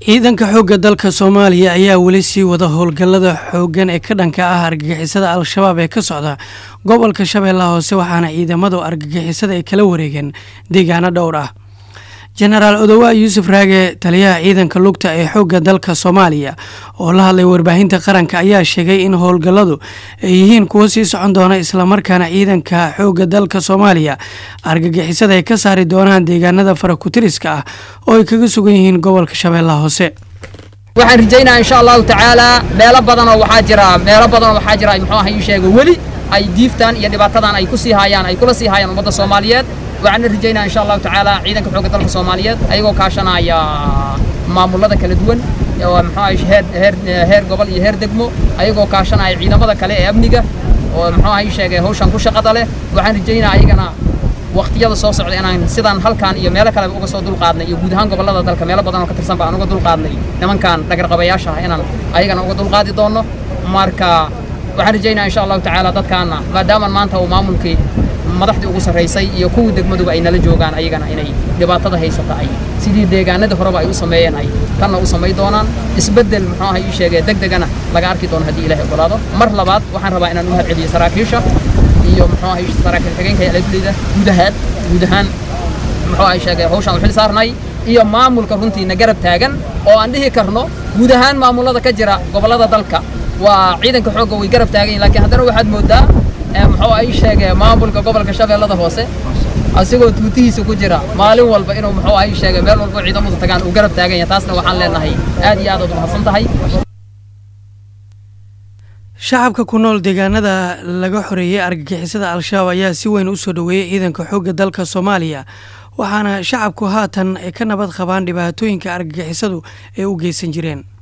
ciidanka xoogga dalka soomaaliya ayaa weli sii wada howlgallada xooggan ee ka dhanka ah argagixisada al-shabaab ee ka socda gobolka shabeellaha hoose waxaana ciidamadu argagixisada ay kala wareegeen deegaano dhowr ah jenaraal odowa yuusuf raage taliyaha ciidanka lugta ee xoogga dalka soomaaliya oo la hadlay warbaahinta qaranka ayaa sheegay in howlgalladu ay yihiin kuwo sii socon doona islamarkaana ciidanka xoogga dalka soomaaliya argagixisada ay ka saari doonaan deegaanada farakutiriska ah oo ay kaga sugan yihiin gobolka shabeellaha hoose waxaan rajaynaa insha allahu tacaalaa meelo badanoo waxaa jira meelo badanoo waxaa jira muxuu aha ii sheega weli ay diiftaan iyo dhibaatadan ay ku sii haayaan ay kula sii haayaan ummadda soomaaliyeed waxaana rajaynaa insha allahu tacaala ciidanka xoogga dalka soomaaliyeed ayagoo kaashanaya maamulada kala duwan oo muxuu ahay heer heer heer gobol iyo heer degmo ayagoo kaashanaya ciidamada kale ee amniga oo muxuu ahay sheegay hawshan ku shaqada leh waxaan rajaynaa ayagana waqtiyada soo socda inaan sidaan halkan iyo meelo kale uga soo dulqaadnay iyo guud ahaan gobollada dalka meelo badan oo ka tirsan ba aan uga dulqaadnay nimankan dhagarqabayaasha ah inaan ayagana uga dulqaadi doonno marka waxaan rajaynaa insha allahu tacaala dadkaana maadaama maanta uu maamulkii madaxdii ugu sarraysay iyo kuwii degmaduba ay nala joogaan ayagana inay dhibaatada haysata ay sidii deegaanadii horeba ay u sameeyeen ay tanna u samay doonaan isbeddel muxuu aha ii sheegee deg degana laga arki doono haddii ilahay ogolaado mar labaad waxaan rabaa inaan u mahad celiyo saraakiisha iyo muxuu aha saraakiil xigeenka alafleyda guud ahaan guud ahaan muxuu aha sheegay hawshaan u xil saarnay iyo maamulka runtiina garab taagan oo aan dhihi karno guud ahaan maamulada ka jira gobollada dalka waa ciidanka xoogga way garab taagan yihin lakiin haddana waxaad moodaa muxuu ay sheegee maamulka gobolka shabeellada hoose asigoo tuutihiisa ku jira maalin walba inuu muxuu ay sheegay meel walba ciidamadu tagaan uu garab taagan yahay taasna waxaan leenahay aad iyo aad aad umahadsan tahay shacabka ku nool deegaanada laga xoreeyey argagixisada al-shabaab ayaa si weyn u soo dhoweeyey ciidanka xoogga dalka soomaaliya waxaana shacabku haatan ay ka nabad qabaan dhibaatooyinka argagixisadu ay u geysan jireen